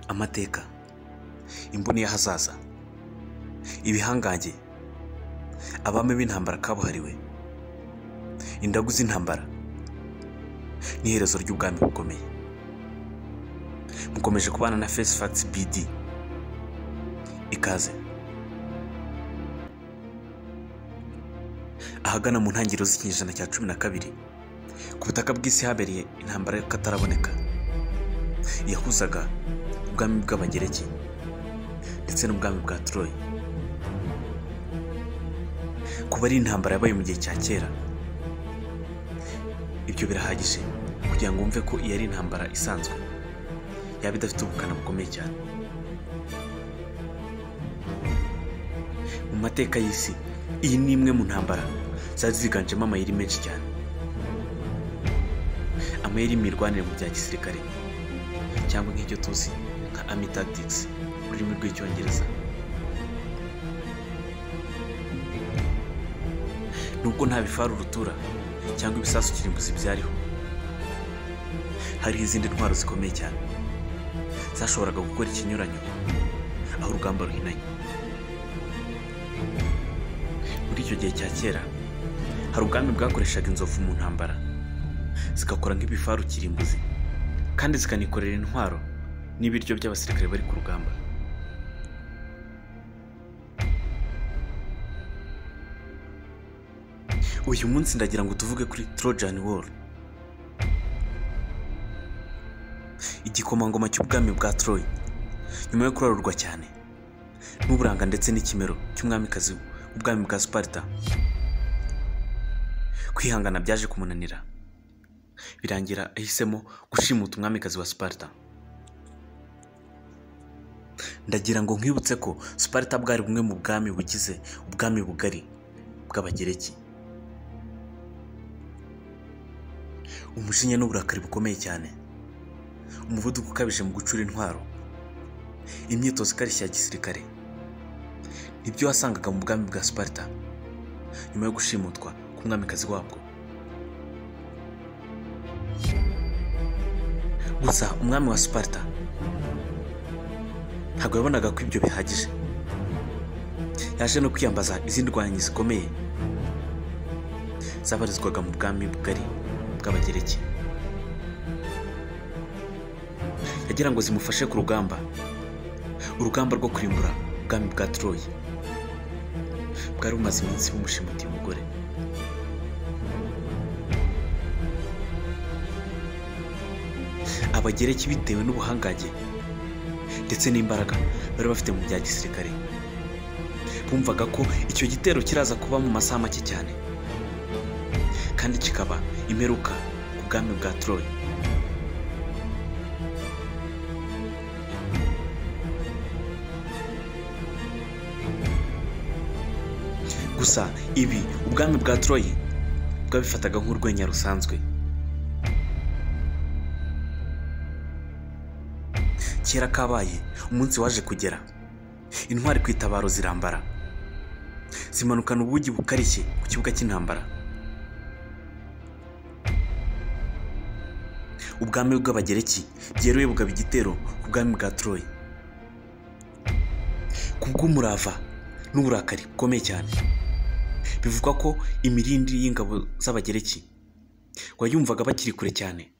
amateka imboni y'ahazaza ibihangange abami b'intambara kabuhariwe indagu z'intambara n'iherezo ry'ubwami bukomeye mukomeje kubana na fesi fagisi bidi ikaze ahagana mu ntangiriro z'ikinyejana cya cumi na kabiri ku butaka bw'isi habereye intambara y'akataraboneka yahuzaga ubwami bw'abagereki ndetse n'ubwami bwa Troy kuba ari intambara yabaye mu gihe cya kera ibyo birahagije kugira ngo wumve ko iyi ari intambara isanzwe yaba idafite ubukana bukomeye cyane mu mateka y'isi iyi ni imwe mu ntambara zari ziganjemo amayeri menshi cyane amayeri mirwanire mu bya gisirikare cyangwa nk'icyo tuzi nka army tactics mu rurimi rw'icyongereza nubwo nta bifaru rutura cyangwa ibisasu kirimbuzi byariho hariho izindi ntwaro zikomeye cyane zashoboraga gukora ikinyuranyo aho urugamba ruhinanye muri icyo gihe cya kera hari ubwami bwakoreshaga inzovu mu ntambara zigakora nk'ibifaru kirimbuzi kandi zikanikorera intwaro n'ibiryo by'abasirikare bari ku rugamba uyu munsi ndagira ngo tuvuge kuri trojan war igikomangoma cy'ubwami bwa troy nyuma yo kurarurwa cyane n'uburanga ndetse n'ikimero cy'umwamikazi w'ubwami bwa sparta kwihangana byaje kumunanira birangira ahisemo gushimuta umwamikazi wa sparta ndagira ngo nkwibutse ko sparta bwari bumwe mu bwami bugize ubwami bugari bw'abagereki umujinya n'uburakari bukomeye cyane umuvuduko ukabije mu gucura intwaro imyitozo ikarishye ya gisirikare nibyo wasangaga mu bwami bwa sparta nyuma yo gushimutwa k'umwamikazi wabwo gusa umwami wa sparta ntabwo yabonaga ko ibyo bihagije yaje no kwiyambaza izindi rwanyi zikomeye zabarizwaga mu bwami bugari bw'abagereki yagira ngo zimufashe ku rugamba urugamba rwo kurimbura ubwami bwa troye bwari bumaze iminsi bumushimutiye umugore abagereki bitewe n'ubuhangange ndetse n'imbaraga bari bafite mu bya gisirikare bumvaga ko icyo gitero kiraza kuba mu masaha make cyane kandi kikaba imperuka ku bwami bwa troye gusa ibi ubwami bwa troye bwabifataga nk'urwenya rusanzwe kera kabaye umunsi waje kugera intwari ku itabaro zirambara zimanukana ubugi bukarishye ku kibuga cy'intambara ubwami bw'abagereki byeruye bugaba igitero ku bwami bwa troye ku bw'umurava n'uburakari bukomeye cyane bivugwa ko imirindi y'ingabo z'abagereki wayumvaga bakiri kure cyane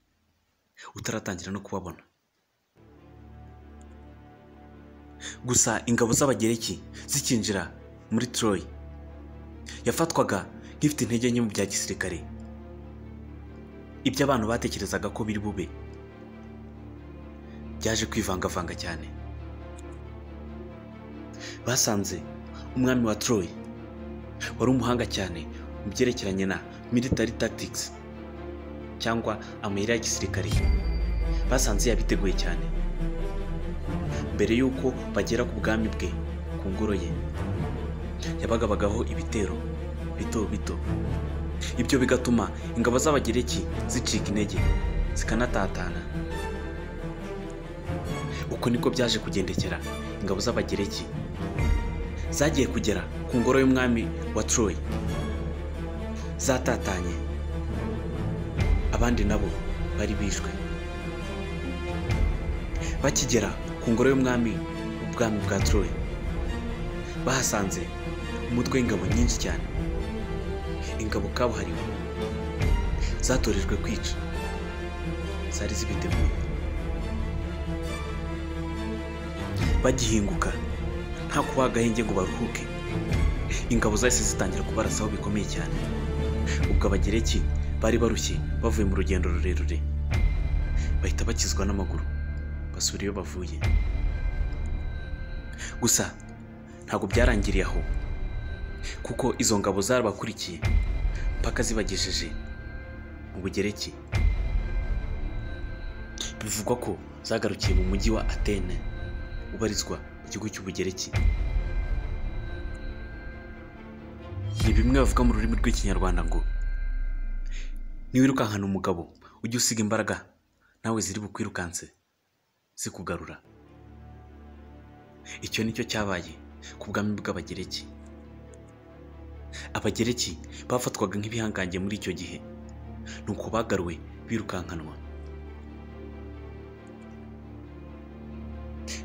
utaratangira no kubabona gusa ingabo z'abagereki zikinjira muri troy yafatwaga nk'ifite intege nke mu bya gisirikare ibyo abantu batekerezaga ko biri bube byaje kwivangavanga cyane basanze umwami wa troy wari umuhanga cyane mu byerekeranye na military tactics cyangwa amayira ya gisirikare basanze yabiteguye cyane mbere y'uko bagera ku bwami bwe ku ngoro ye yabagabagaho ibitero bito bito ibyo bigatuma ingabo z'abagereki zicika intege zikanatatana uko niko byaje kugendekera ingabo z'abagereki zagiye kugera ku ngoro y'umwami wa troy zatatanye abandi nabo bari bishwe bakigera ku ngoro y'umwami w'ubwami bwa Troy bahasanze umutwe w'ingabo nyinshi cyane ingabo kabuhariwe zatorejwe kwica zari zibiteguye bagihinguka nta kubaha agahenge ngo baruhuke ingabo zahise zitangira kubarasaho bikomeye cyane ubwo abagereki bari barushye bavuye mu rugendo rurerure bahita bakizwa n'amaguru basura iyo bavuye gusa ntabwo byarangiriye aho kuko izo ngabo zarabakurikiye mpaka zibagejeje mu bugereki bivugwa ko zagarukiye mu mujyi wa atene ubarizwa mu gihugu cy'ubugereki ni bimwe bavuga mu rurimi rw'ikinyarwanda ngo niwirukankana umugabo ujye usiga imbaraga nawe ziri bukwirukanse zikugarura icyo nicyo cyabaye ku bwami bw'abagereki abagereki bafatwaga nk'ibihangange muri icyo gihe ni uko bagaruwe birukankanwa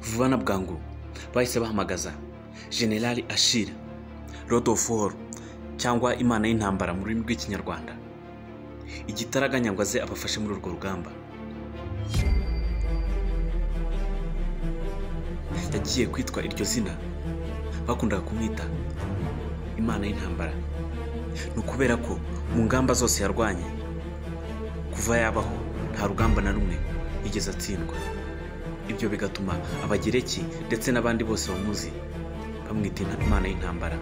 vuba na bwangu bahise bahamagaza generali ashira rodoforu cyangwa imana y'intambara mu rurimi rw'ikinyarwanda igitaraganya ngo aze abafashe muri urwo rugamba yagiye kwitwa iryo zina bakundaga kumwita imana y'intambara ni ukubera ko mu ngamba zose yarwanye kuva yabaho nta rugamba na rumwe yigeze atsindwa ibyo bigatuma abagereki ndetse n'abandi bose bamuzi bamwita imana y'intambara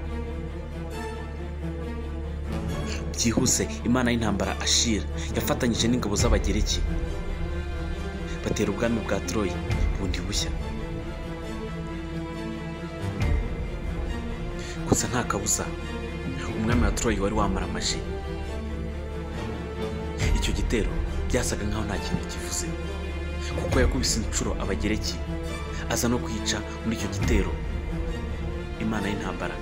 byihuse imana y'intambara ashira yafatanyije n'ingabo z'abagereki batera ubwami bwa Troy bundi bushya gusa nta kabuza umwami wa Troy wari wamara amaji icyo gitero byasaga nkaho nta kintu kivuze kuko yakubise inshuro abagereki aza no kwica muri icyo gitero imana y'intambara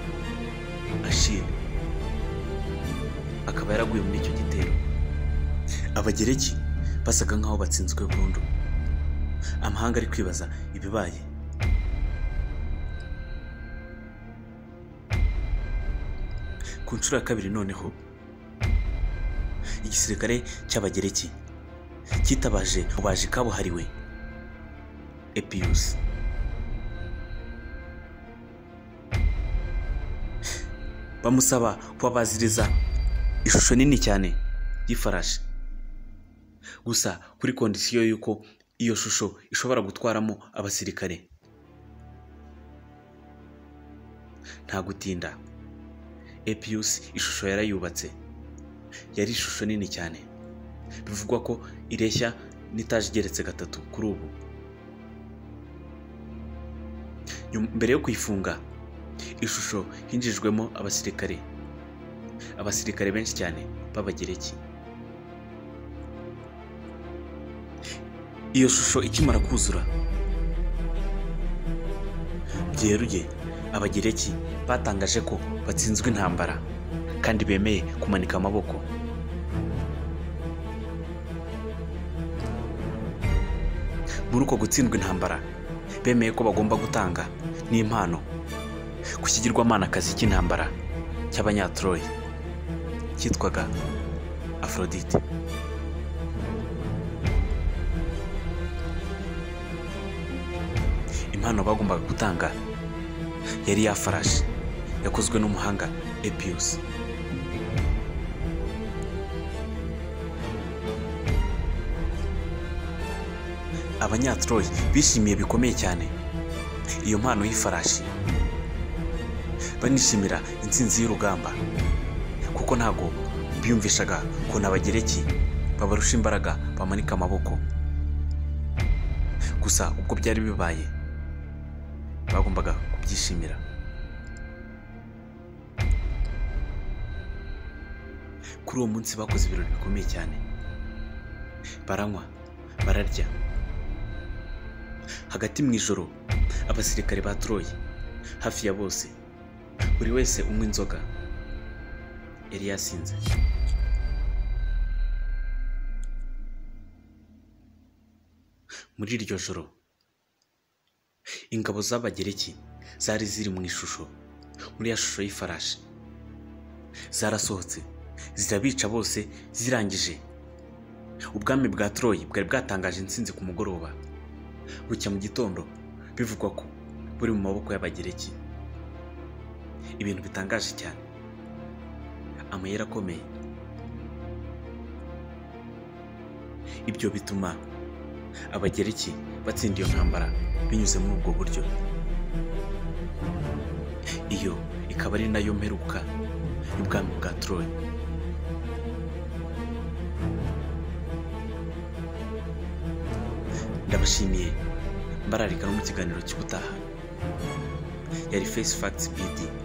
ashira akaba yaraguye muri icyo gitero abagereki basaga nkaho batsinzwe burundu amahanga ari kwibaza ibibaye ku nshuro ya kabiri noneho igisirikare cy'abagereki cyitabaje ububaji kabuhariwe epiyusi bamusaba kubabaziriza ishusho nini cyane y'ifarashi gusa kuri kondisiyo y'uko iyo shusho ishobora gutwaramo abasirikare nta gutinda epiyusi ishusho yarayubatse yari ishusho nini cyane bivugwa ko ireshya n'itaje igeretse gatatu kuri ubu mbere yo kuyifunga ishusho hinjijwemo abasirikare abasirikare benshi cyane b'abagereki iyo shusho ikimara kuzura byeruye abagereki batangaje ko batsinzwe intambara kandi bemeye kumanika amaboko muri uko gutsindwa intambara bemeye ko bagomba gutanga n'impano ku kigirwamanakazi cy'intambara cy'abanyatroye cyitwaga afrodite impano bagombaga gutanga yari yafarashi yakozwe n'umuhanga epiyusi abanyatroye bishimiye bikomeye cyane iyo mpano y'ifarashi banishimira intsinzi y'urugamba kuko ntabwo biyumvishaga ukuntu abagereki babarusha imbaraga bamanika amaboko gusa ubwo byari bibaye bagombaga kubyishimira kuri uwo munsi bakoze ibirori bikomeye cyane baranywa bararya hagati mu ijoro abasirikare ba Troy hafi ya bose buri wese unywa inzoga yari yasinze muri iryo joro ingabo z'abagereki zari ziri mu ishusho muri ya shusho y'ifarashi zarasohotse zirabica bose zirangije ubwami bwa troyi bwari bwatangaje intsinzi ku mugoroba bucya mu gitondo bivugwa ko buri mu maboko y'abagereki ibintu bitangaje cyane amayeri akomeye ibyo bituma abagereki batsinda iyo ntambara binyuze muri ubwo buryo iyo ikaba ari nayo mperuka y'ubwami bwa troyi ndabashimiye mbararika no mu kiganiro cy'ubutaha yari face facts bd